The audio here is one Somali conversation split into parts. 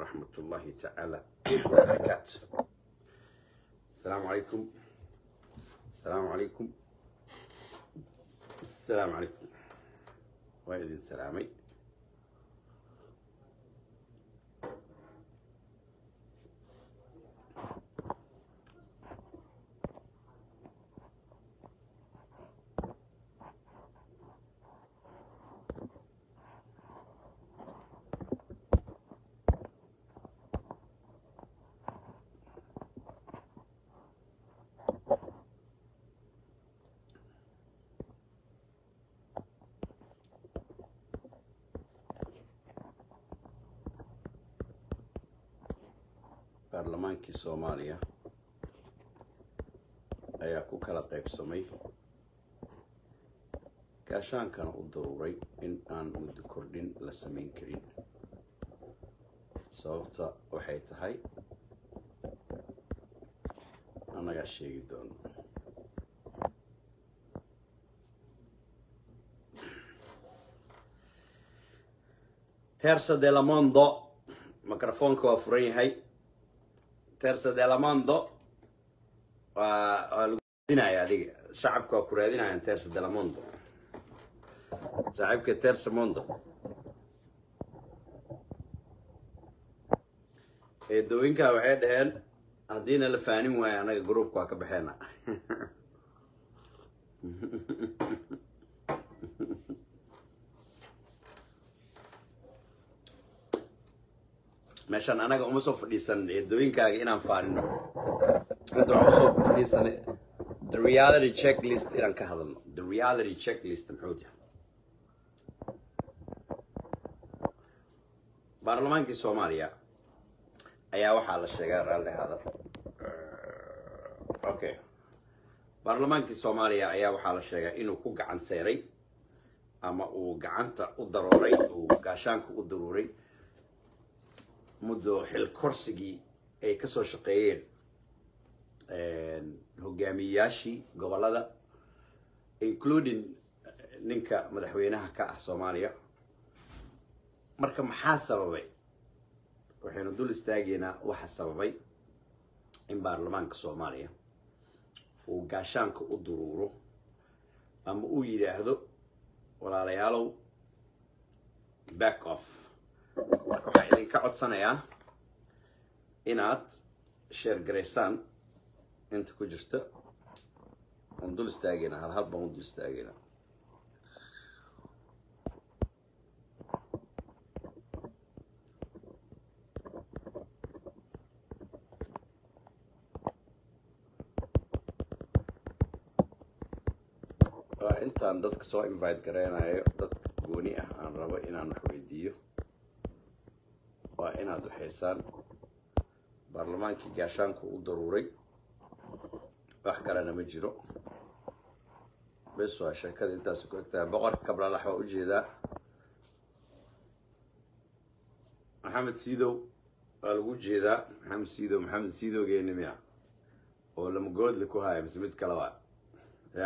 ورحمة الله تعالى وبركاته السلام عليكم السلام عليكم السلام عليكم وإذن سلامي baarlamaankii soomaaliya ayaa ku kala qaybsamay gaashaankana u daruuray in aan muddo kordhin la samayn karin sababta waxay tahay annagaa sheegi doono tersa de la mondo microfoonka waa furan yahay tersa de la mondo waa waa lagu raadinaya adiga shacabka waa ku raadinayaan tersa de la mondo saaxiibka tersa mondo eedooyinkaa waxay dhaheen haddiina la faanin waayo annaga groupka waa ka baxeena meeshaan anaga uma soo fadhiisan eedooyinkaaga inaan faanino inta waxaan usoo fadhiisanay the reality checklist inaan ka hadalno the reality checklist muxuu yahay baarlamaankii soomaaliya ayaa waxaa la sheegaa raalli hadal okay baarlamaankii soomaaliya ayaa waxaa la sheegaa inuu ku gacan seeray ama uu gacanta u darooray uu gaashaanka u daruuray muddo xil korsigii ay ka soo shaqeeyeen hogaamiyeyaashii gobollada including ninka madaxweynaha ka ah soomaaliya marka maxaa sababay waxaynu dul istaageynaa waxa sababay in baarlamaanka soomaaliya uu gaashaanka u duruuro ama uu yidhaahdo walaalayaalow back off marka waxaa idinka codsanayaa inaad sheer garaysaan inta ku jirta aan dul istaageynaa hal hal baan u dul istaageynaa waa intaan dadka soo invite garaynayo dadka gooni ah aan rabo inaan wax weydiiyo waa inaad waxaysaan baarlamaankii gaashaanka u daruuray wax kalena ma jiro bes waa sheekada intaas ku egtahay boqorka kablalax waa ujeedaa maxamed siidow waa lagu jeedaa maxamed siidow maxamed siidowgeeni miya oo lamagoodle ku haya mise mid kaleba ya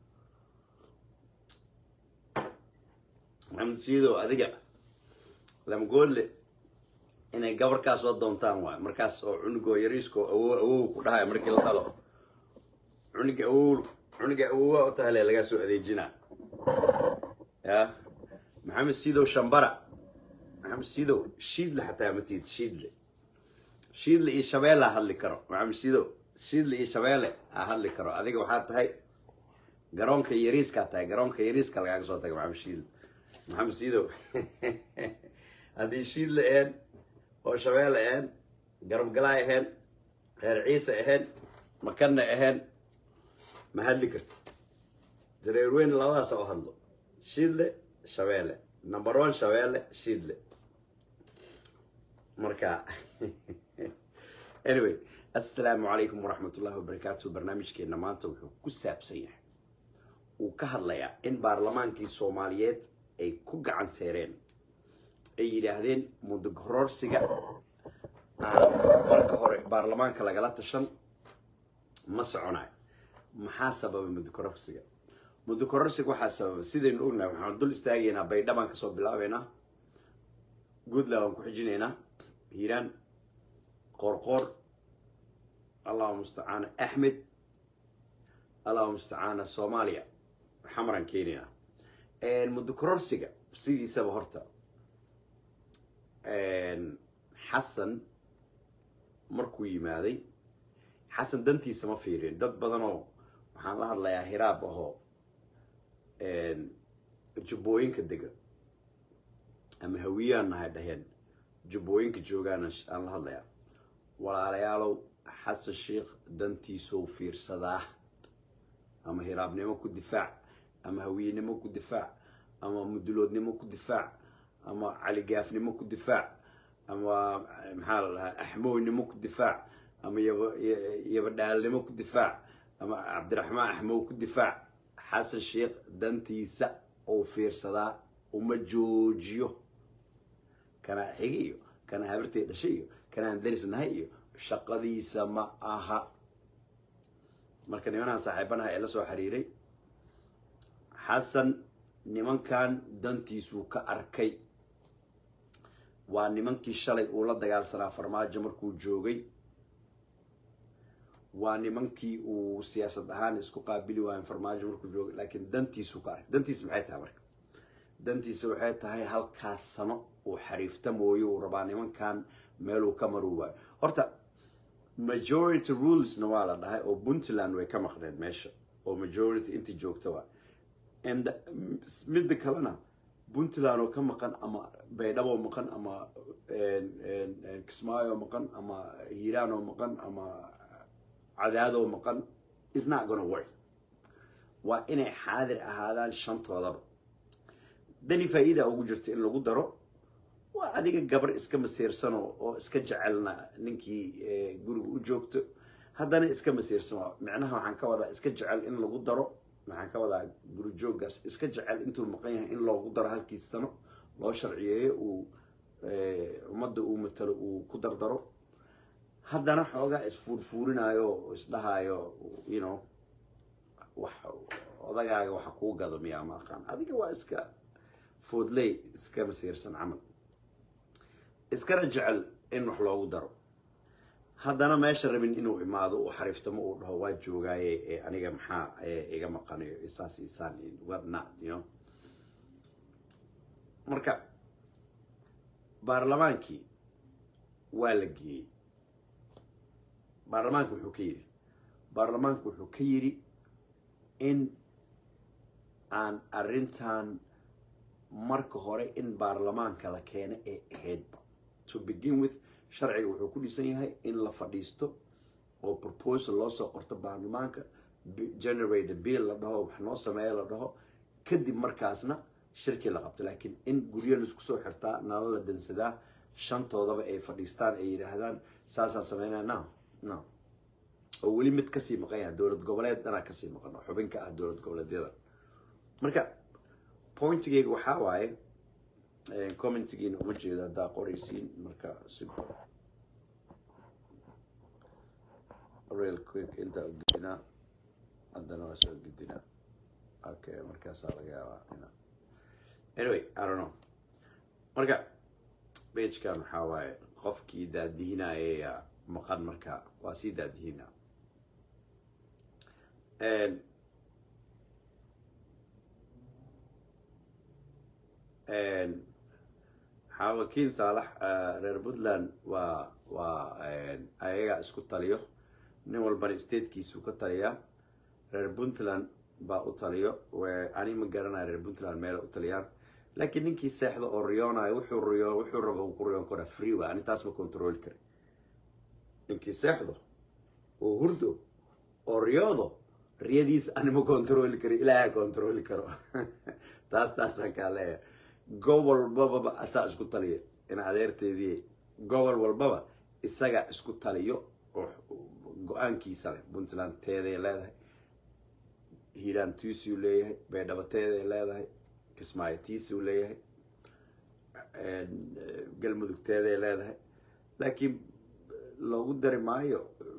maxamed siidow adiga lamagoodle inay gabarkaa soo doontaan waay markaas oo cunugoo yariiskoo awow awow ku dhahayo markii la dhalo cunuga awow cunuga awowa u tahale lagaa soo adeejinaa ya maxamed siidow shambara maxamed siidow shiidle xataa matid shiidle shiidle iyo shabeelle ha hadli karo maxamed siidow shiidle iyo shabeelle ha hadli karo adiga waxaa tahay garoonka yariiskaa tahay garoonka yariiska lagaaga soo taga maxamed shiidle maxamed siidow haddii shiidle ahayn oo shabeelle ahayn garabgalaa ahayn reer ciise ahayn makanna ahayn ma hadli karti jareer weyn labadaas oo hadlo shiidle shabeelle number one shabeelle shiidle marka anyway assalaamu calaykum waraxmatullahi wabarakaatu barnaamijkeena maanta wuxuu ku saabsan yahay uu ka hadlayaa in baarlamaankii soomaaliyeed ay ku gacan seereen ay yidhaahdeen muddo horoorsiga aan marka hore baarlamaanka lagala tashan ma soconayo maxaa sababay muddo kororsiga muddo kororsiga waxaa sababay sidaynu ognahay waxaan dul istaagaynaa baydhabaan kasoo bilaabeynaa goodland waan ku xijinaynaa hiiraan qoorqoor allahu mustacaana axmed allahu mustacaana soomaaliya xamran keenina muddo kororsiga sidiisaba horta xasan markuu yimaaday xasan dantiisa ma fiirin dad badanoo waxaan la hadlayaa hiraab ahoo jubbooyinka dega ama hawiyaan nahay dhaheen jubbooyinka joogaana aan la hadlayaa walaalayaalow xasan sheikh dantiisou fiirsadaa ama hiraabnimo ku difaac ama hawiyenimo ku difaac ama muduloodnimo ku difaac ama caligaafnimo ku difaac ama maxaa la dhahaa axmownimo ku difaac ama yaba yabadhaalnimo ku difaac ama cabdiraxmaan axmow ku difaac xasan sheikh dantiisa ou fiirsadaa uma joojiyo kanaa xigi iyo kanaa habartay dhashay iyo kanaan darisnahay iyo shaqadiisa ma aha marka nimanaan saaxiibanaha ee la soo xiriiray xasan nimankan dantiisuu ka arkay waa nimankii shalay uu la dagaalsanaa farmaajo markuu joogay waa nimankii uu siyaasad ahaan isku qaabili waayen farmaajo markuu joogay laakiin dantiisuu ka arkay dantiisa maxay tahay marka dantiisa waxay tahay halkaas sano uu xariifta mooye uu rabaa nimankan meeluu ka maruu waayo horta majority rulesna waa la dhahay oo puntland way ka maqneed meesha oo majority intii joogta waa and midda kalena puntland oo ka maqan ama baydhabo maqan ama kismaayo maqan ama hiiraan oo maqan ama cadaadoo maqan is not gonna work waa inay xaadir ahaadaan shantoodaba dani faa'iida ugu jirta in lagu daro waa adiga gabar iska masiirsano oo iska jecelna ninkii guriga u joogto haddana iska masiirsano micnaha waxaan ka wadaa iska jecel in lagu daro waxaan ka wadaa guri jooggaas iska jecel intuu maqan yahay in loogu daro halkiis sano loo sharciyeeyo uu ummadda uu matalo uu ku dardaro haddana xoogaa isfuurfuurinayo oo isdhahaayo you know wax odagaaga waxa kuu gado miyaa ma aqaan adiga waa iska foodley iska masiirsan camal iskana jecel in wax loogu daro haddana meesha rabin inuu imaado uu xariiftamo uu dhaho waa joogaaye ee aniga maxaa iga maqanayo isaas isaan what not you know marka baarlamaankii waa la geeyey baarlamaanka wuxuu ka yidhi baarlamaanku wuxuu ka yidhi in aan arrintan marka hore in baarlamaanka la keeno ee ahaydba to begin with sharciga wuxuu ku dhisan yahay in la fadhiisto oo proposal loo soo qorto baarlamaanka generate bill la dhaho wax noo sameeya la dhaho kadib markaasna shirki la qabto laakiin in guryo laisku soo xirtaa nala la dansadaa shantoodaba ay fadhiistaan ay yidhaahdaan saasaan sameynaya no no oo weli mid kasii maqan yahay dowlad goboleed dhanaa kasii maqan oo xubin ka ah dowlad goboleedyada marka pointigeyga waxaa waaye commentigiina uma jeedo haddaa qoraysiin marka si real quick intaa ugedinaa haddana waa soo gudinaa okay markaasaa laga yaabaa ina anyway i don't know marka bagekan waxaa waaye qofkii daadihinaya maqan marka waa sii daadihina xaawakiin saalax reer puntland waa waa ayaga isku taliyo nin walbana statekiisuu ka taliyaa reer puntland baa u taliyo ani ma garanaya reer puntland meel u taliyaan laakiin ninkii seexda oo riyoonayo wuxuu riyo wuxuu raba ku riyoon karaa free wa ani taas ma control kari ninkii seexdo oo hurdo oo riyoodo riyadiisa ani ma controli kari ilaaha controli karo taas taasaan kaa leeyahay gobol walbaba asaa isku taliya in adeerteedii gobol walbaba isaga isku taliyo oo go-aankiisa leh puntland teeday leedahay hiiraan tiisuu leeyahay baydhabo teeday leedahay kismaayo tiisuu leeyahay galmudug teeday leedahay laakiin loogu dari maayo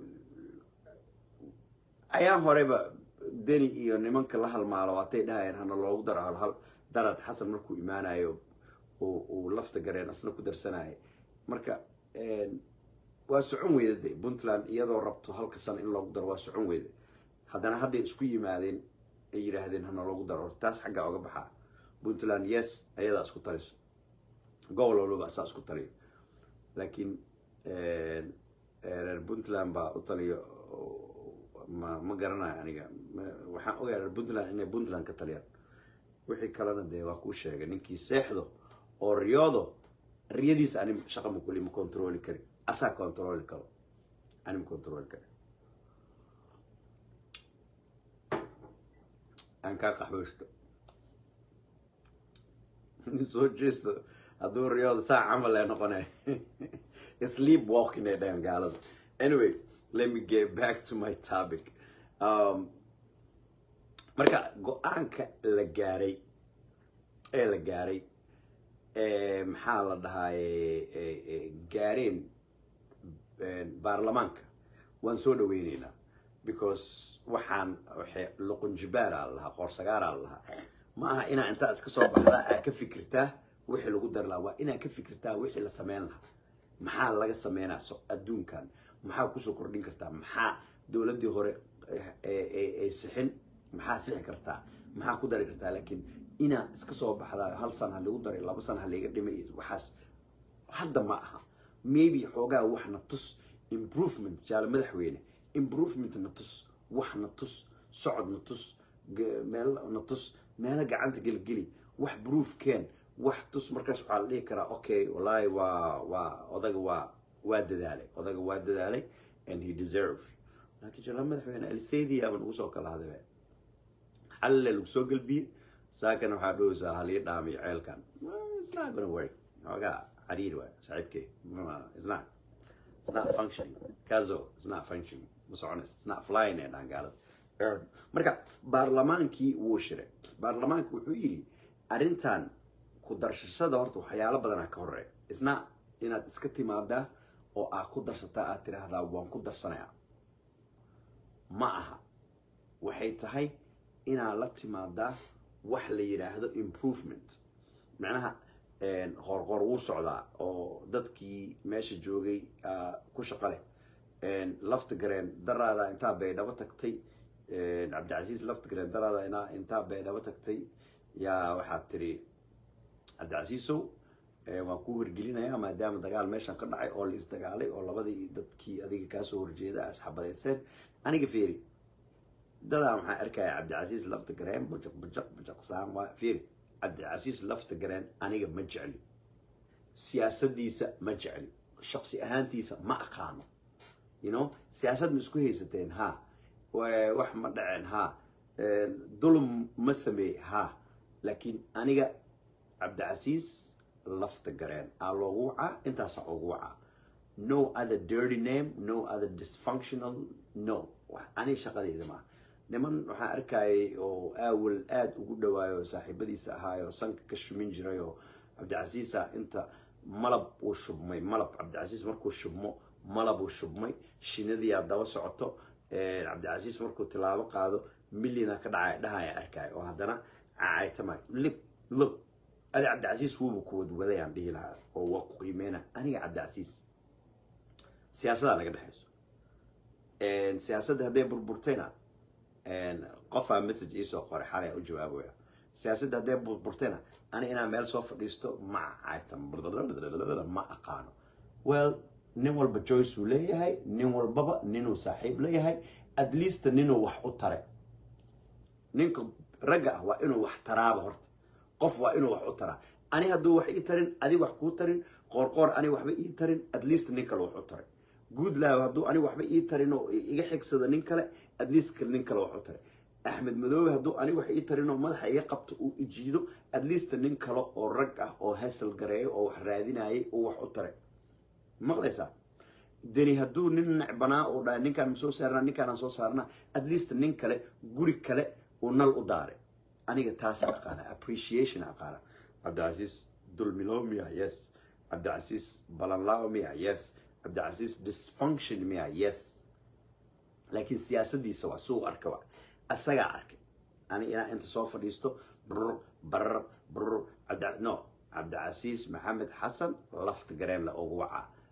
ayaan horeyba deni iyo nimanka la halmaalo hatay dhahayeen hana loogu daro halhal darad xasan markuu imaanayo uu lafta gareen asna ku darsanaya marka waa socon weyda de puntland iyadoo rabto halka sano in loogu daro waa socon weyda haddana hadday isku yimaadeen ay yidhaahdeen hana loogu daro horta taas xaggaa oga baxaa puntland yes ayadaa isku taliso gobol walbaba asaa isku taliyo laakiin reer puntland baa u taliyo ma ma garanayo aniga waxaan ogahay reer puntland inay puntland ka taliyaan wixii kalena dee waa kuu sheegay ninkii seexdo oo riyoodo riyadiisa ani shaqa ma kuli ma controli kari asaa controli karo ani ma controli kari aan kaa qaxweysto soo jeesto hadduu riyooda saa camal ee noqonay sleep walking ay dhahan gaalada anyway let me get back to my topic um, marka go-aanka la gaaray ee la gaaray maxaa la dhahaye gaareen baarlamaanka waan soo dhaweyneynaa because waxaan luqunjibaara lahaa qoorsagaara lahaa ma aha inaa intaa iska soo baxdaa aa ka fikirtaa wixii lagu dari lahaa waa inaa ka fikirtaa wixii la sameyn lahaa maxaa laga sameynaa adduunkan maxaa kusoo kordhin kartaa maxaa dowladdii hore ay sixin maxaa sixi kartaa maxaa ku dari kartaa laakiin inaa iska soo baxdaa hal sana ha lagu daray laba sana ha layga dhimay waxaas hadda ma aha maybe xoogaa wax na tus improvement jaale madaxweyne improvement na tus wax na tus socod na tus meel na tus meelo gacanta gelgeli wax proof keen wax tus markaas waxaa la dhihi karaa okay wallaahi waa waa odaga waa waa dadaalay odaga waa dadaalay and he deserve laakiin jaale madaxweyne alseydi aaban ugu soo kala hadabe xalle lagu soo gelbiye saakana waxaa dhoweysaa halii dhaamiyo ceelkan it's not gonna work xoogaa xariir waay saaxiibkey it's not it's not functioning kazo it's not functioning ma soconaysa it's not flying ee dhahan gaalada marka baarlamaankii wuu shiray baarlamaanka wuxuu yidhi arrintan ku darshashada horta waxyaalo badanaa ka horeeya isna inaad iska timaadaa oo aad ku darsataa aad tiraahdaa waan ku darsanayaa ma aha waxay tahay inaad la timaadaa wax la yidhaahdo improvement macnaha qoorqoor wuu socdaa oo dadkii meesha joogay ku shaqo leh lafta gareen daraada intaa baydhabo tagtay cabdicasiis lafta gareen daraada inaa intaa baydhabo tagtay yaa waxaad tiri cabdicasiisow waan ku horgelinayaa maadaama dagaal meeshan ka dhacay oo la isdagaalay oo labadii dadkii adiga kaasoo horjeeda asxabadeyseen aniga feeri dadaa maxaa arkaya cabdicasiis lafta gareen bujaq bujaq bujaq saam waa fiiri cabdicasiis lafta gareen aniga ma jecli siyaasadiisa ma jecli shaqsi ahaantiisa ma aqaano you know siyaasad ma isku haysateen ha wax ma dhaceen ha dulum ma sameey ha laakiin aniga cabdicasiis lafta gareen aa loogu wacaa intaasaa ugu wacaa no other dirty name no other dysfunctional no aniga shaqadeyda maaha niman waxaan arkayay oo aawal aada ugu dhawaayo oo saaxiibadiisa ahaayo sanka ka shumin jiray oo cabdicasiisa inta malab uu shubmay malab cabdicasiis markuu shubmo malab uu shubmay shinadiyaa daba socoto cabdicasiis markuu tilaabo qaado millina ka dhacay dhahaya arkaayo oo haddana cacaytamay lib lib adi cabdicasiis wuuba ku wadwadayaan dhihi lahaa oo waa ku qiimeyna aniga cabdicasiis siyaasadaa naga dhexayso siyaasadda hadday burburtayna qofaa message iisoo qoray xalay u jawaabaya siyaasadda hadday burburtayna ani inaa meel soo fadhiisto ma caytan ma aqaano well nin walba joyce uu leeyahay nin walbaba ninuu saaxiib leeyahay at least ninuu wax u tare ninka ragga ah waa inuu wax taraaba horta qof waa inuu wax u taraa ani hadduu wax ii tarin adi wax kuu tarin qoorqoor ani waxba ii tarin at least nin kale wax u taray goodlaw hadduu ani waxba ii tarin oo iga xigsado nin kale at least nin kale wax u taray axmed madoobe hadduu ani wax ii tarin oo madaxa iga qabto uu ijiido at least nin kale oo rag ah oo hasal gareeyo oo wax raadinayay uu wax u taray maqlaysaa deni hadduu nin necbanaa uu dhahay ninkaan ma soo saarnaa ninkaanaan soo saarnaa at least nin kale guri kale uu nal u daaray aniga taasa aqaana appreciation aqaana cabdicasiis dulmilo miya yes cabdicasiis balanlao miya yes cabdicasiis dysfunction miya yes laakiin siyaasadiisa waa suu arka wa asagaa arkay ani inaa inta soo fadhiisto brr barar brr cabdi no cabdicasiis maxamed xasan lafta gareen la ugu wacaa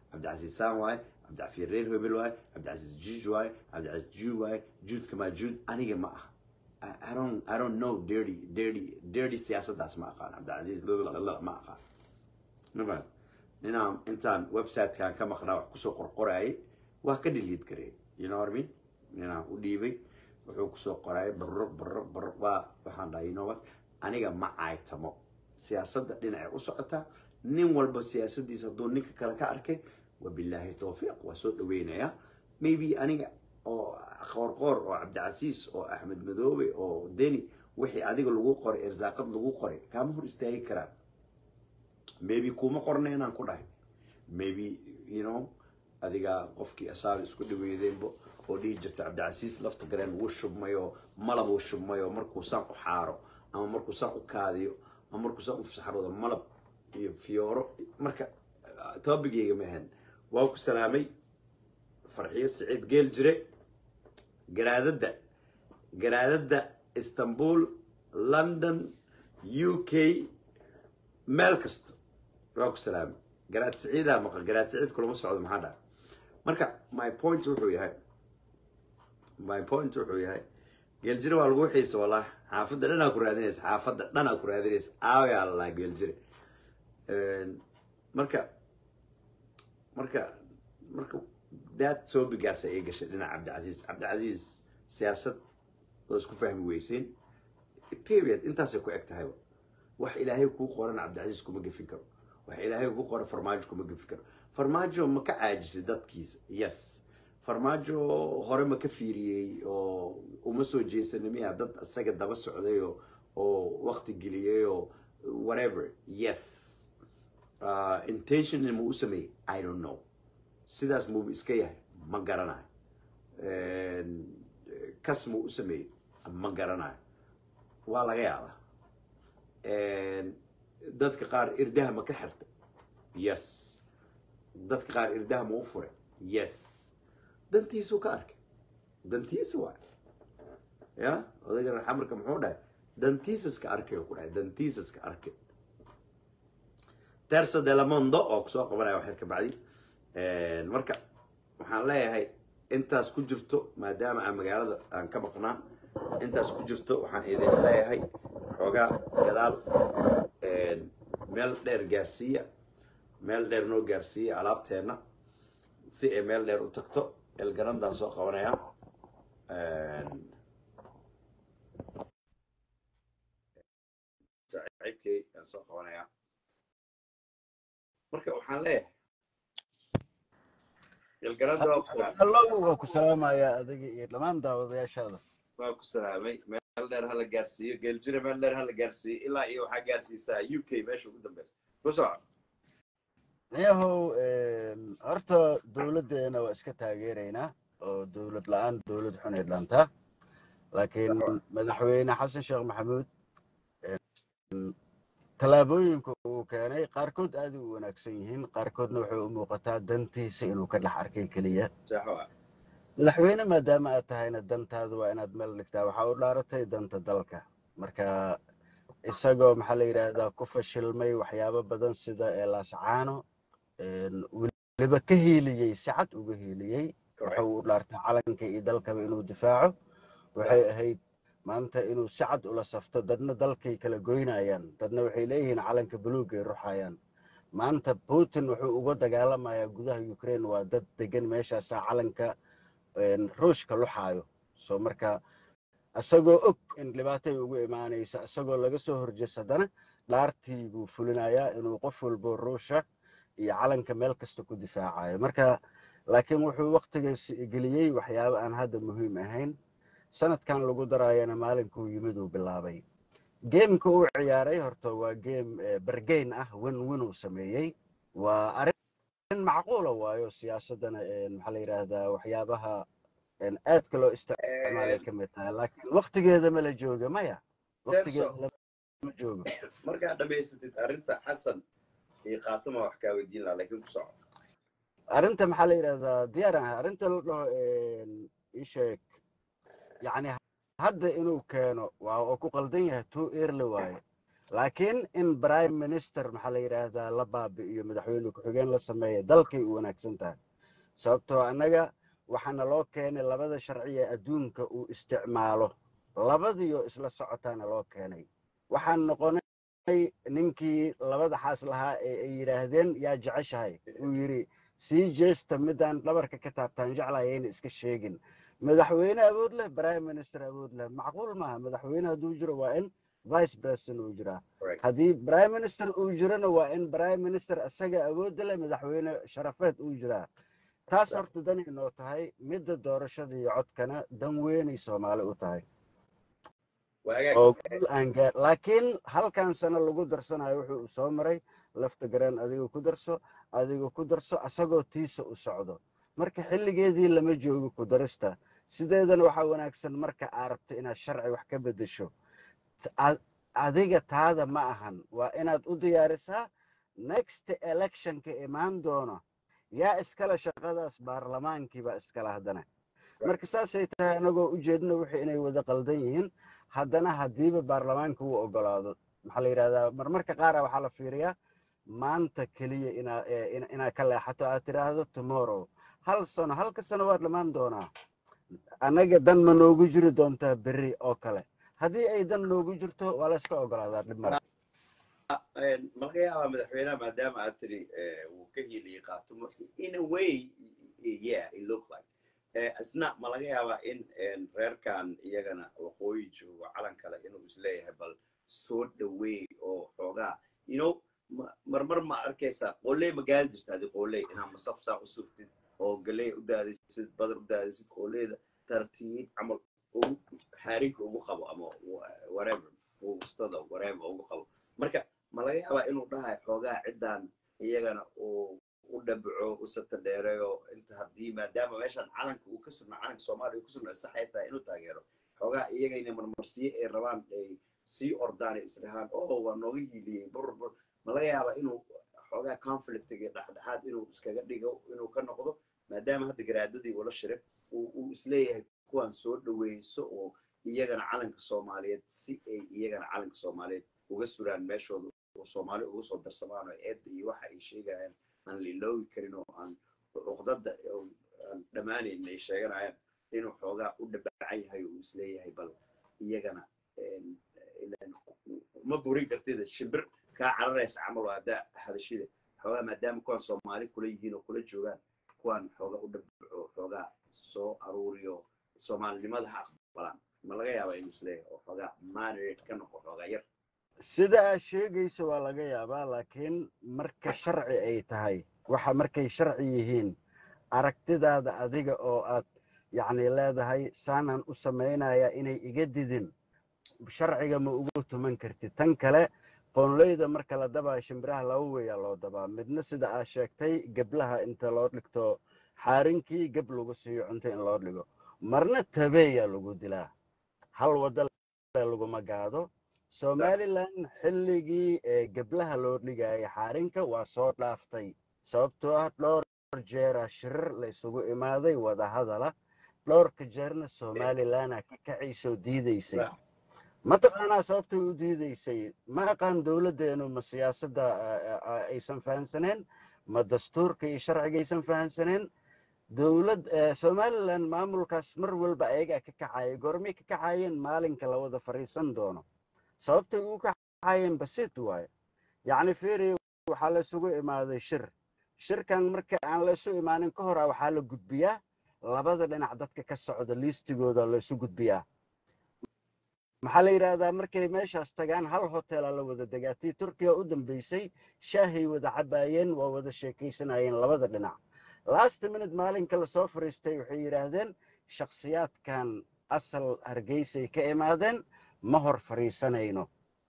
cabdicasiis saan waaye cabdicafiir reer hebel waaye cabdicasiis juuj waaye cabdicasiis juud waaye juudka maa juud aniga ma aha I, I don't I don't know dirty dirty dirty siyaasaddaas ma aqaan cabdicasiis lalala ma aqaan mabad ninaan intaan websitekan ka maqnaa wax kusoo qorqoraayay waa ka dhiliid gareey you know what I mean ninaan u dhiibay wuxuu kusoo qoraayay barro barro barro waa waxaan dhahay you know what aniga ma caaytamo siyaasadda dhinacay u socotaa nin walba siyaasaddiisa hadduu ninka kale ka arkay wabilaahi towfiiq waa soo dhaweynayaa maybe aniga oo qoorqoor oo cabdicasiis oo axmed madoobe oo deni wixii adiga lagu qoray irsaaqad lagu qoray kaama hor istaagi karaan maybe kuma qorna inaan ku dhahay maybe you know adiga qofkii asaal isku dhaweydeenbo oo dhihi jirta cabdicasiis lafta gareen wuu shubmayo malab uu shubmayo markuu saan u xaaro ama markuu saan u kaadiyo ama markuu saan u fasaxroodo malab iyo fiyooro marka toobigeyga ma ahan waa ku salaamay farxiyo siciid geel jire garaadadda garaadadda istanbul london u k meel kasta waa ku salaamay garaad siciidaa maqa garaad siciid kulama socdo maxaa dhaca marka my point wuxuu yahay my point wuxuu yahay geeljire waa lagu xiisa wallahi xaafadda dhanaa ku raadinaysa xaafadda dhanaa ku raadinaysa aawayaa la lahaa geeljire marka marka marka daad soobigaasa ay gashay dhinaca cabdicasiis cabdicasiis siyaasad oo isku fahmi weyseen period intaasay ku eg tahayba wax ilaahay kuu qoran cabdicasiis kuma gefin karo wax ilaahay kuu qoran farmaajo kuma gefin karo farmaajo ma ka caajisay dadkiisa yes farmaajo hore ma ka fiiriyey oo uma soo jeesanay miya dad isaga daba socday oo oo waqti geliyey oo whatever yes uh, intention ma u sameeyey i don't know sidaas muu iska yahay ma garanayo kas muu u sameeyey ma garanayo waa laga yaabaa dadka qaar irdaha ma ka xirtay yes dadka qaar irdaha ma u furay yes dantiisuu ka arkay dantiisa waay ya odayga raxamarka muxuu dhahay dantiisaska arkay ku dhahay dantiisaska arkay terso de la mondo oo kusoo qabanaya waxyar ka bacdi marka waxaan leeyahay intaas ku jirto maadaama aan magaalada aan ka maqnaa intaas ku jirto waxaan idin leeyahay xoogaa gadaal meel dheer gaarsiiya meel dheer noo gaarsiiya alaabteenna si ay meel dheer u tagto elgarandaan soo qabanaya saaxiibkay aan soo qabanaya marka waxaan leeyahay elgaranda waa ku salaamay allow waa ku salaamayaa adiga iyo dhammaan daawadayaashaada waa ku salaamay meel dheer hala gaarsiiyo geeljire meel dheer hala gaarsiiyo ilaa iyo waxaa gaarsiisaa u k meesha ugu dambeysa ku soco niyahow horta dowladdeena waa iska taageeraynaa oo dowlad la-aan dowlad xun ay dhaantaa laakiin madaxweyne xasan sheekh maxamuud tallaabooyinka uu keenay qaarkood aad u wanaagsan yihiin qaarkoodna waxay u muuqataa dantiisa inuu ka dhex arkay keliya saxo ah madaxweyne maadaama aad tahayna dantaada waa inaad meel dhigtaa waxaa u dhaaratay danta dalka marka isagoo maxaa la yidhaahdaa ku fashilmay waxyaabo badan sida eelaascaano weliba ka hiiliyey si cad uga hiiliyey wuxuu u dhaartay calanka iyo dalkaba inuu difaaco waxay ahayd maanta inuu si cad ula safto dadna dalkay kala goynayaan dadna waxay leeyihiin calanka buluugay ruxayaan maanta putin wuxuu uga dagaalamayaa gudaha ukraine waa dad degan meeshaasaa calanka ruushka luxaayo soo marka isagoo og in dhibaatay ugu imaanaysa isagoo laga soo horjeesadana dhaartii buu fulinayaa inuu qof walbo ruusha iyo calanka meel kasta ku difaacayo marka laakiin wuxuu waktigaas geliyey waxyaabo aan hadda muhiim ahayn sanadkan lagu daraayana maalinkuu yimid uu bilaabay geemka uu ciyaaray horta waa geem bergeyn ah win win uu sameeyey waa arrin macquula waayo siyaasadana maxaa la yidhaahdaa waxyaabaha aadka loo isticmaalay ka mid tahay laakiin waktigeeda ma la jooga maya waktigeeda lama joogo markaad dhamaysatid arrinta xasan iyo khaatuma wax kaa weydiin lahaa laakiin ku soco arrinta maxaa la yidhahdaa diyaaran ah arrinta la dhaho isheeg yacni hadda inuu keeno waa oo ku qaldan yahay two early waaye laakiin in prime minister maxaa la yidhaahdaa la baabi'iyo madaxweyne ku-xigeen la sameeya dalkay u wanaagsan tahay sababtoo annaga waxaana loo keenay labada sharci ee adduunka uu isticmaalo labadiyo isla socotaana loo keenay waxaan noqonay ninkii labada xaas lahaa ee ay yidhaahdeen yaa jeceshahay uu yidhi sii jeesta midaan dhabarka ka taabtaan jeclayayna iska sheegin madaxweyne awood leh prime minister awood leh macquul maaha madaxweyne hadduu jiro waa in vice president uu jiraa haddii prime minister uu jirona waa in prime minister isaga awoodda leh madaxweyne sharafeed uu jiraa taas horta danay noo tahay midda doorashada iyo codkana dan weynay soomaali u tahay oo guul aan gaa laakiin halkan sano lagu darsanayo wuxuu soo maray lafta gareen adiga ku darso adiga ku darso asagoo tiisa u socdo marka xilligeedii lama joogo ku darista sideedana waxaa wanaagsan marka aa rabto inaad sharci wax ka bedesho adiga taada ma ahan waa inaad u diyaarisaa next electionka imaan doono yaa iskale shaqadaas baarlamaankiibaa iskale haddana marka saasay tahay anagoo ujeedna wixii inay wada qaldan yihiin haddana haddiiba baarlamaanka uu ogolaado maxaa la yidhahdaa marmarka qaara waxaa la fiiriyaa maanta keliya inaa inaad ka leexato aad tidhaahdo tomorrow hal sano halka sano waa dhammaan doonaa annaga dan ma noogu jiri doontaa berri oo kale haddii ay dan noogu jirto waa la iska ogolaadaa dhib male malaga yaabaa madaxweynaha maadaama aad tiri wuu ka hiiliyey qaatumo in a way yeah it look like isna ma laga yaabaa in reerkan iyagana waqooyi joogo calan kale inuu isleeyahay bal soo dhaweey oo xoogaa you know marmar ma arkaysaa qooley ma gaadi jirta adi qooley inaa masafsaa u sugtid oo galey u daadisid badar u daadisid qooleyda tartiib camal ugu xaarinka ugu qabo ama whatever fuustada whatever ugu qabo marka ma laga yaabaa inuu dhahay xoogaa ciddan iyagana uu u dhabaco u sata dheereeyo inta haddii maadaama meeshan calanka uu ka sugnaa calanka soomaaliya ku sugnaa saxay tahay inuu taageero xoogaa iyagayna marmarsiye ay rabaan ay sii ordaan ay isdhahaan oo waa nooga hiiliyey burbur ma laga yaabaa inuu xoogaa conflictiga dhexdhexaad inuu iskaga dhigo inuu ka noqdo maadaama hadda garaadadii ula shiray uu isleeyahay kuwan soo dhaweyso oo iyagana calanka soomaaliyeed si ay iyagana calanka soomaaliyeed uga suraan meeshooda oo soomaali uga soo darsamaan oo eedda iyo waxa ay sheegayaan aan liloogi karin oo aan cuqdada aan dhammaanayn ay sheeganayaan inuu xoogaa u dhabacan yahay oo uu isleeyahay bal iyagana ma burin kartida shimbir kaa cararaysa camal oo haddaa hadashida xoogaa maadaama kuwan soomaali kula yihiin oo kula joogaan kuwan xoogaa u dhabaco xoogaa soo aruuriyo soomaalinimada ha aqbalaan ma laga yaabaa inuu isleeyahay oo xoogaa moderate ka noqo xoogaa yar sida aad sheegaysa waa laga yaabaa laakiin marka sharci ay tahay waxa markay sharci yihiin aragtidaada adiga oo aad yacni leedahay saanaan u samaynayaa inay iga didin sharciga ma ugu tuman kartid tan kale qoonleyda marka la dabaa shimbiraha laba weeyaa loo dabaa midna sida aad sheegtay geblaha inta loo dhigto xaarinkii geb lagu siiyo cunto in loo dhigo marna tabeeyaa lagu dilaa hal wadda laguma gaado somalilan xilligii ee geblaha loo dhigayay xaarinka waa soo dhaaftay sababtoo ah dhowr jeera shirir la isugu imaaday wadahadala dhowrka jeerna somalilana ka kacaysoo diidaysay mataqaanaa sababtay u diidaysay ma aqaan dowladdeenu ma siyaasadda aysan fahansaneen ma dastuurka iyo sharciga aysan fahansaneen dowlad somalilan maamulkaas mar walba ayagaa ka kacaya goormay ka kacayeen maalinka la wada fadhiisan doono sababtay u kacayeen basit waaye yacni firi waxaa la isugu imaaday shir shirkan marka aan la isu imaanin ka hora waxaa la gudbiyaa labada dhinac dadka ka socda liistigooda la isu gudbiyaa maxaa la yidhaahdaa markay meeshaas tagaan hal hotela la wada degaa tii turkiya u dambeysay shaahay wada cabaayeen waa wada sheekaysanayeen labada dhinac last minute maalinka lasoo fariistay waxay yidhaahdeen shakhsiyaadkan asal hargeysay ka imaadeen ma hor fariisanayno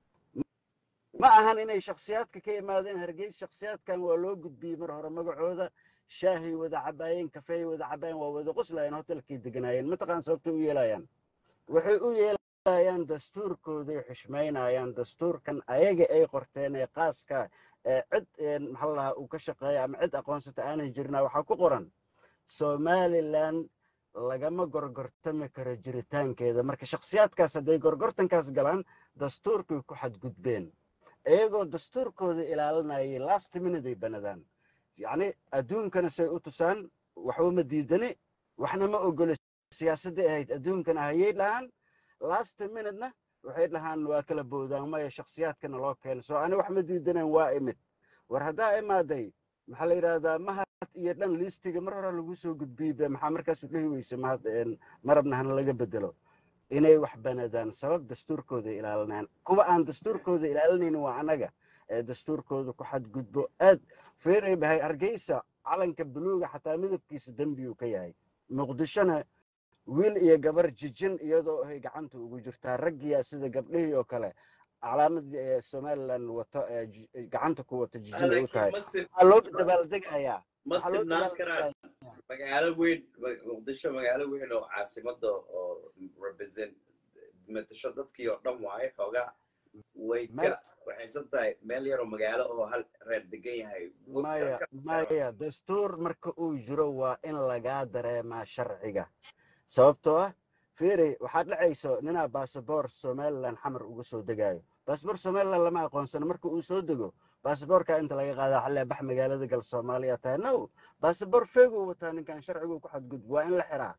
ma ahan inay shakhsiyaadka ka imaadeen hargeys shakhsiyaadkan waa loo gudbiyey mar hore magacooda shaahay wada cabaayeen kafeey wada cabaayeen waa wada qoslayeen hotelkay deganaayeen mataqaan sababtay u yeelayaan waxay u yeelayaan dastuurkooday xushmaynayaan dastuurkan ayaga ay qorteen ee qaaska cid maxaa lahaa uu ka shaqeeya ama cid aqoonsata aanay jirnaa waxaa ku qoran somalilan lagama gorgortami karo jiritaankeeda marka shakhsiyaadkaas hadday gorgortankaas galaan dastuurkay ku xadgudbeen iyagoo dastuurkooda ilaalinayay last minute ay banadaan yacni adduunkana say u tusaan waxba ma diidani waxna ma ogolo siyaasadday ahayd adduunkana hayay dhahaan last minutena waxay dhahaan waa kala boodaan maya shakhsiyaadkana loo keeno soo ani wax ma diidaneen waa imid war haddaa imaaday maxaa la yidhahdaa mahad iyo dhan liistiga mar hore lagu soo gudbiyey maxaa markaasu dhihi weyse mahad marabna hana laga bedelo inay wax banadaan sabab dastuurkooda ilaalinayaan kuwa aan dastuurkooda ilaalinaynin waa annaga ee dastuurkooda ku xadgudbo aad feeray bahay hargeysa calanka buluuga xataa midabkiisa dembiyuu ka yahay muqdishona wiil iyo gabar jijin iyadoo ay gacanta ugu jirtaa raggiya sida gabdhihii oo kale calaamadii somalilan wato gacanta ku wata jijin ay u tahay waxaa loo dabaaldegayaa ma sibnaan karaan magaalo weyn muqdisho magaalo weyn oo caasimada oo represent matasho dadkii oo dhan waaye xoogaa way ka waxaysan tahay meel yaroo magaalo oo hal reer degan yahay maya maya dastuur marka uu jiro waa in lagaa dareemaa sharciga sababtoo ah firi waxaad dhacayso ninaa basaboor somalilan xamar uga soo degaayo basaboor somalilan lama aqoonsano marka uu soo dego basaboorka inta laga qaadaa xalee bax magaalada gal soomaaliya tahay no basaboor feeguu wataa ninkan sharcigu ku xadgudb waa in la xiraa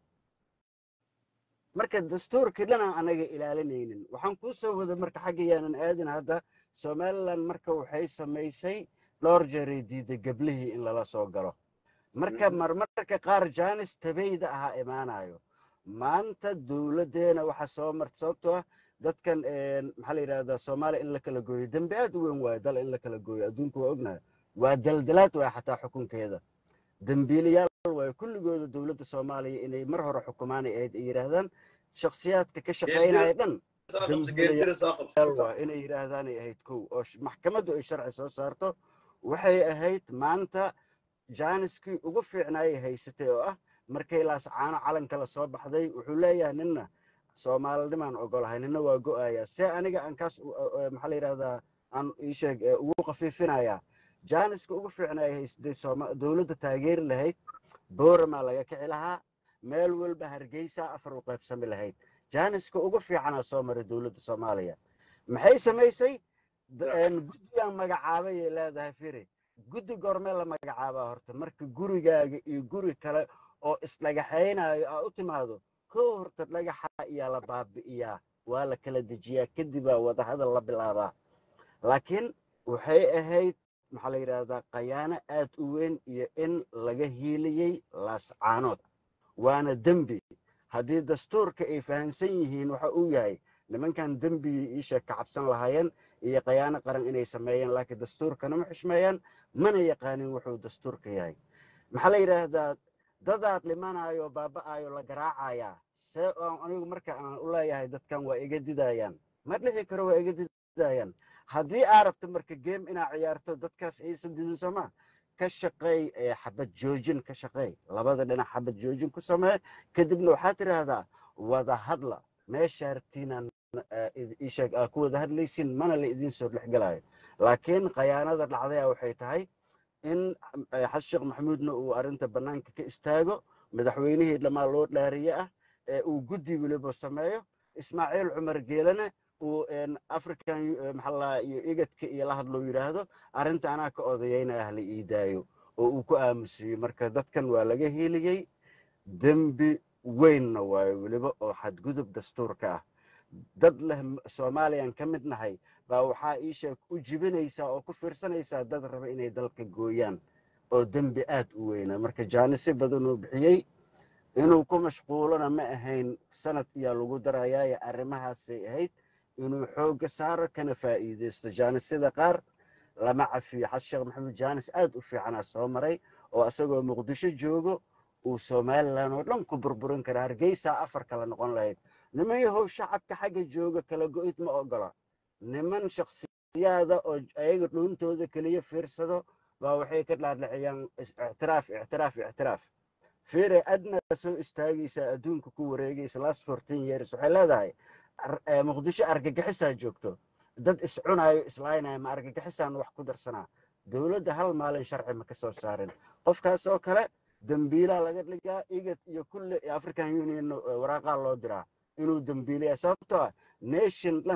marka dastuurkii dhanaan anaga ilaalinaynin waxaan kuu soo wada marka xagga yaanan aadin hadda somalilan marka waxay samaysay dhowr jeeray diiday geblihii in lala soo galo marka marmarka qaar jaanis tabayda ahaa imaanayo maanta dowladdeena waxaa soo marta sababtoo ah dadkan maxaa la yidhahdaa soomaaliya in la kala gooyo dembi aad u weyn waayo dal in la kala gooyo adduunka waa ognahay waa daldalaad waaya xataa xukunkeeda dembiilayaal waayo kulligooda dowladda soomaaliya inay mar hore xukumaan ay ahayd ay yidhaahdaan shakhsiyaadka ka shaqaynaya dhan waa inay yidhaahdaan ay ahayd kow oo maxkamaddu ay sharci soo saarto waxay ahayd maanta jaaniskii ugu fiicnaayay haysatay oo ah markay laascaano calanka la soo baxday wuxuu leeyahay ninna soomaalinimaan ogolahay nina waa go'ayaa see aniga aan kaas maxaa la yidhahdaa aan iisheeg ugu qafiifinayaa jaaniska ugu fiicnaayay haysatay dowladda taageeri lahayd booramaa laga kici lahaa meel walba hargeysa afar u qaybsami lahayd jaaniska ugu fiicanaa soo maray dowladda soomaaliya maxay samaysay guddigaan magacaabayay leedahay firi guddi goormee la magacaabaa horta marka gurigaaga iyo guri kale oo isdhagaxaynayo aa u timaado kow horta dhagaxa iyaa la baabi'iyaa waa la kala dejiyaa kadibaa wadahadal la bilaabaa laakiin waxay ahayd maxaa la yidhaahdaa khayaano aad u weyn iyo in laga hiiliyey laascaanood waana dembi haddii dastuurka ay fahamsan yihiin waxa uu yahay nimankan dembigii iisha ka cabsan lahaayeen iyo khayaano qaran inay sameeyeen laakiin dastuurkana ma xishmeeyaan mana yaqaanin wuxuu dastuurka yahay maxaa la yidhaahdaa dadaad dhimanayo baaba'ayo la garaacayaa see aan anigu marka aan u leeyahay dadkan waa iga didayaan ma dhici karo waa iga didayaan haddii aa rabto marka game inaa ciyaarto dadkaas aysan didin sooma ka shaqeey xabad joojin ka shaqeey labada dhinac xabad joojin ku samee kadibna waxaad tidhaahdaa wada hadla meeshaa rabtiinaan isheeg aa ku wada hadlaysin mana la idiin soo dhexgelayo laakiin khayaanada dhacdaya waxay tahay in xasan sheekh maxamuudna uu arrinta bannaanka ka istaago madaxweynihii dhammaa loo dhaariye ah ee uu guddi weliba sameeyo ismaaciil cumar geelana uu african maxaa iyo igadka iyo la hadlou yidhaahdo arrinta anaa ka odayeynaya hala ii daayo oo uu ku aamusiyo marka dadkan waa laga heliyey dembi weynna waayo weliba oo xadgudub dastuurka ah dad leh soomaaliyan ka mid nahay baa waxaa iisheeg u jibinaysaa oo ku fiirsanaysaa dad raba inay dalka gooyaan oo dembi aad u weyna marka jaanisi badanuu bixiyey inuu ku mashquulona ma ahayn sanad iyaa lagu darayaayo arrimahaasay ahayd inuu xoogga saaro kana faa'iidaysto jaanisyada qaar lama cafiyo xasan sheekh maxamuud jaanis aad u fiicanaa soo maray oo isagoo muqdisho joogo uu somalilan oo dhan ku burburin kara hargeysaa afar kale noqon lahayd niman yahow shacabka xagga jooga kala go'id ma ogola niman shaksiyaada oo ayaga dhuuntooda keliya fiirsado baa waxay ka dhaadhiciyaan ictiraaf ictiraaf ictiraaf fiire adna soo istaagaysaa adduunka ku wareegaysa last fourteen years waxay leedahay muqdisho argagixisaa joogto dad iscunayo islaynaya ma argagixisaan wax ku darsanaa dowladda hal maalin sharci ma ka soo saarin qofkaas oo kale dembiilaa laga dhigaa igad iyo kulle african union waraaqaa loo diraa inuu dembiilaya sababtoo ah nation dhan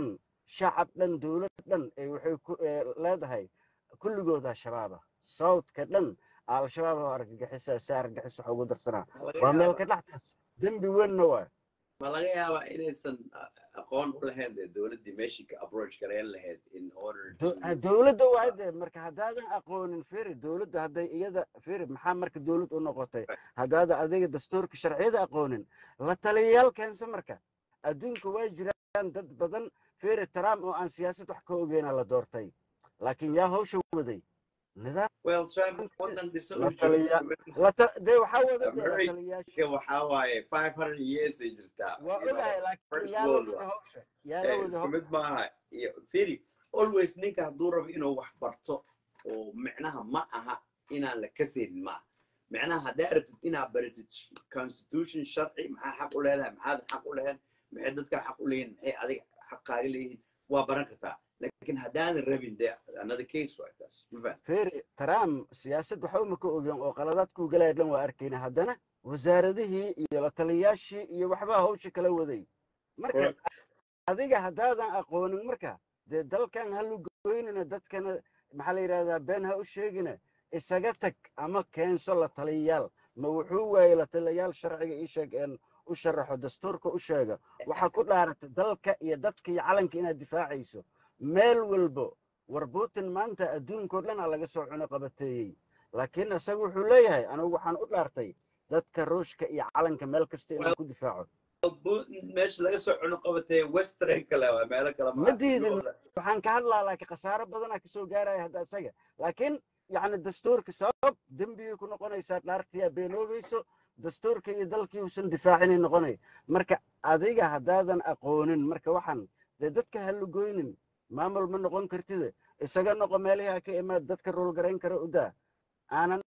shacab dhan dowlad dhan ee waxay ku ee leedahay kulligooda shabaaba southka dhan al-shabaab oo argagixisa si argagixis waxa ugu darsanaa Ma laga waa meel yaabaa- ka dhextaas dembi weynna waa ma laga yaabaa inaysan a- aqoon u lahayn dee dowladdii meeshii ka approach gareyn lahayd in order to Do- ha, dowladda waa de marka haddaadan aqoonin firi dowladda hadday iyada firi maxaa marka dowlad u noqotay haddaada adiga dastuurka sharciyada aqoonin la taliyayaal keensa marka adduunka way jiraan dad badan firi trump oo aan siyaasad wax ka ogeyna la doortay laakiin yaa hawsha waday nidaam well trump waddan dhisan La u joogo taliya- isku mid la ta- dee waxaa wada dee la America taliyayaasha waxaa waaye five hundred years ay jirtaa waa you know, ogahay laakiin first yaa la world wada war. hawsha yaa la Eh, wada isku hawsha mid maaha iyo firi always ninka hadduu rabo inuu wax barto oo micnaha ma aha inaan la kasaynin maaha micnaha haddaa rabtid inaad baratid constitution sharci maxaa xaq u leedahay maxaad xaq u leheen maxay dadka xaq u leeyihin maxay adiga xaqaaga leeyihin waa baran kartaa laakiin haddaadan rabin de another case waa taas ma fahan feri trump siyaasad waxba ma ka ogen oo qaladaadkuu galaya dhan waa arkayna haddana wasaaradihii iyo la taliyayaashii iyo waxbaa hawsha kala waday marka Correct. adiga haddaadan aqoonin marka dee dalkan ha lugoynina dadkana maxaa la yidhahdaa been ha u sheegina isaga tag ama keenso la taliyayaal ma wuxuu waayey la taliyayaal sharciga ii sheeg een u sharaxo dastuurka u sheega waxaa ku dhaarata dalka iyo dadka iyo calanka inaad difaacayso meel walbo war putin maanta adduunkao dhan aa laga soo cuno qabateeyey laakiin isagu wuxuu leeyahay anigu waxaan u dhaartay dadka ruushka iyo calanka meel kasta inaan ku difaaco Putin meesha laga soo cuno qabatay western kale waa meelo kale Ma diidin. waxaan ka hadlaa laakiin khasaaro badanaa kasoo gaaraya hadda isaga laakiin yacni dastuurka sabab dembigay ku noqonaysaa dhaartiyaa beenoobayso dastuurka iyo dalkii uusan difaacinay noqonay marka adiga haddaadan aqoonin marka waxaan dee dadka ha lugoynin maamul ma noqon kartide isaga noqo meelihii ha ka imaad dadka roolgarayn kara u daa aanan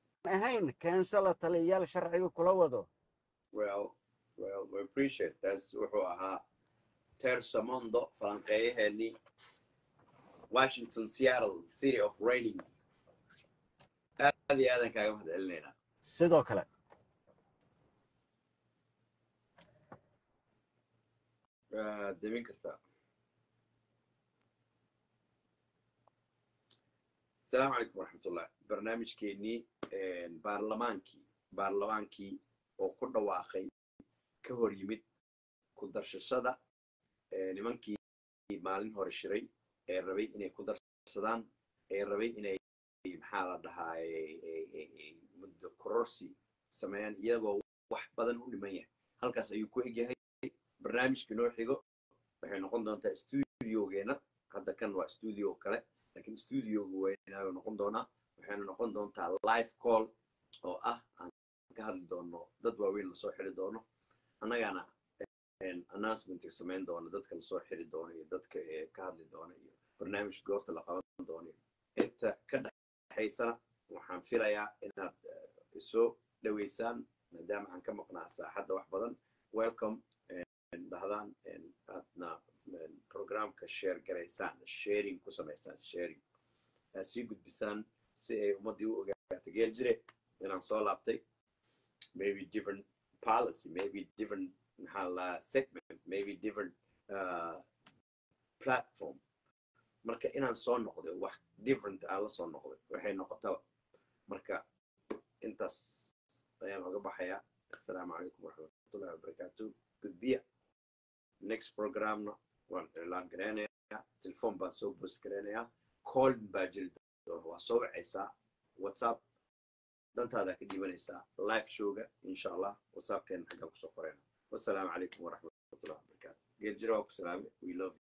ahayn keenso la taliyayaal sharciga kula wado well well we appreciate taas wuxuu ahaa terso mondo falanqeeyaheenii washington seattle city of raining aad iyo aadan kaaga mahad celinaynaa sidoo kale waa demin kartaa asalaamu calaykum waraxmatullah barnaamijkeenii baarlamaankii baarlamaankii oo ku dhawaaqay ka hor yimid ku darshashada eh, nimankii maalin hore shiray ee rabay inay ku darsadaan ee rabay inay maxaa la dhahaa eh, eh, eh, eh, muddo kororsi sameeyaan iyagoo wax badan u dhiman yahay halkaas ayuu ku egyahay barnaamijka noo xigo waxay noqon doontaa studiogeena hadda kan waa studio kale laakiin studiogu weynaayo noqon doonaa waxayna noqon doontaa live call oo ah aan ka hadli doono dad waaweyn lasoo xiri doono annagana announcement samayn doono dadka lasoo xiri doono iyo dadka ee ka hadli doona iyo barnaamij goorta la qaban doono inta ka dhexaysana waxaan filayaa inaad eh, isoo dhaweysaan maadaama aan ka maqnaa saaxadda wax badan welcome en dhahdaan en aadna en programka share garaysaan sharing ku samaysaan sharing aad sii gudbisaan si ay ummaddii u ogaato geel jire inaan soo laabtay maybe different policy maybe different maxaa la segment maybe different uh, platform marka inaan soo noqday wax different aan la soo noqday waxay noqotaba marka intaas ayaan oga baxayaa assalaamu calaykum waraxmatullahi wabarakaatu gudbiya next programna waan iclaan gareynayaa telefoon baan soo boost gareynayaa callin baa jiri doona waa soo wacaysaa whatsapp dantaadaa ka dhiibanaysaa live showga insha allah whatsappkeena xaggaa kusoo qorayna wassalaamu calaykum waraxmatullahi wabarakaatu geeljira waa ku salaamay we love you